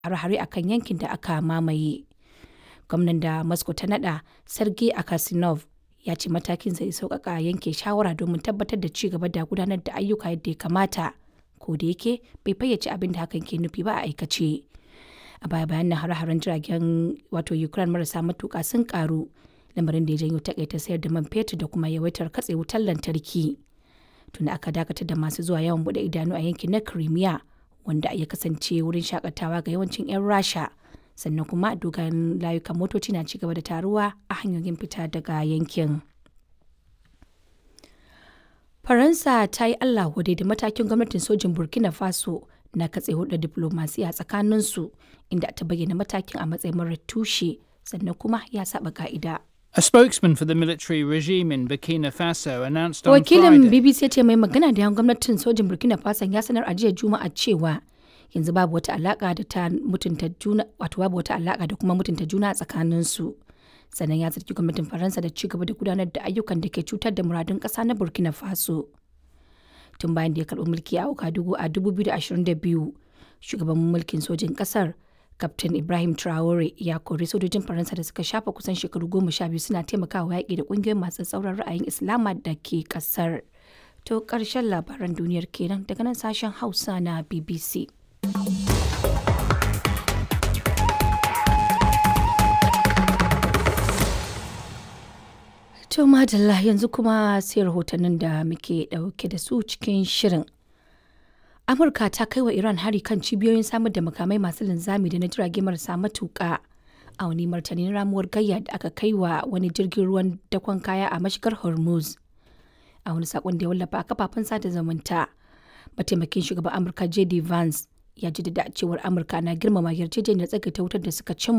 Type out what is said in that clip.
hare-hare a kan yankin da aka mamaye. Gwamnan da Moscow ta nada Sergei Akasinov ya ce matakin zai sauƙaƙa yanke shawara domin tabbatar da ci gaba da gudanar da ayyuka yadda ya kamata ko da yake bai fayyace abin da hakan ke nufi ba a aikace. A baya bayan nan hare-haren jiragen wato Ukraine marasa matuƙa sun karu lamarin da ya janyo takaita sayar da man fetur da kuma yawaitar katse wutar lantarki. Tunda aka dakatar da masu zuwa yawon bude idanu a yankin na Crimea wanda ya kasance wurin shakatawa ga yawancin 'yan Rasha. sannan kuma dogayen layukan motoci na cigaba da taruwa a hanyoyin fita daga yankin. Faransa ta yi Allah wadai da matakin gwamnatin sojin Burkina Faso na katse hulɗar diplomasiya tsakaninsu inda ta bayyana matakin a matsayin marar tushe sannan kuma ya saba ka'ida. A spokesman for the military regime in Burkina Faso announced on Wakilin Friday. BBC ce mai magana da yan gwamnatin sojin Burkina Faso ya sanar a jiya Juma'a cewa yanzu babu wata alaka da ta mutunta juna wato babu wata alaka da kuma mutunta juna a tsakanin su sannan ya zargi gwamnatin faransa da ci gaba da gudanar da ayyukan da ke cutar da muradun kasa na burkina faso tun bayan da ya karbi mulki a okadugu a 2022 shugaban mulkin sojin kasar Captain Ibrahim Traore ya kori sojojin Faransa da suka shafa kusan shekaru goma sha biyu suna taimakawa yaƙi da ƙungiyoyin masu tsauran ra'ayin Islama da ke ƙasar. To ƙarshen labaran duniyar kenan daga nan sashen Hausa na BBC. To madalla yanzu kuma sai rahotannin da muke ɗauke da su cikin shirin. Amurka ta kai wa Iran hari kan cibiyoyin samar da makamai masu linzami da na jirage marasa matuƙa a wani martanin ramuwar gayya da aka kai wa wani jirgin ruwan dakon kaya a mashigar Hormuz. A wani saƙon da ya wallafa a kafafen sada zumunta, mataimakin shugaban Amurka J.D. Vance ya jaddada cewar Amurka na girmama yarjejeniyar tsagaita wutar da suka cimma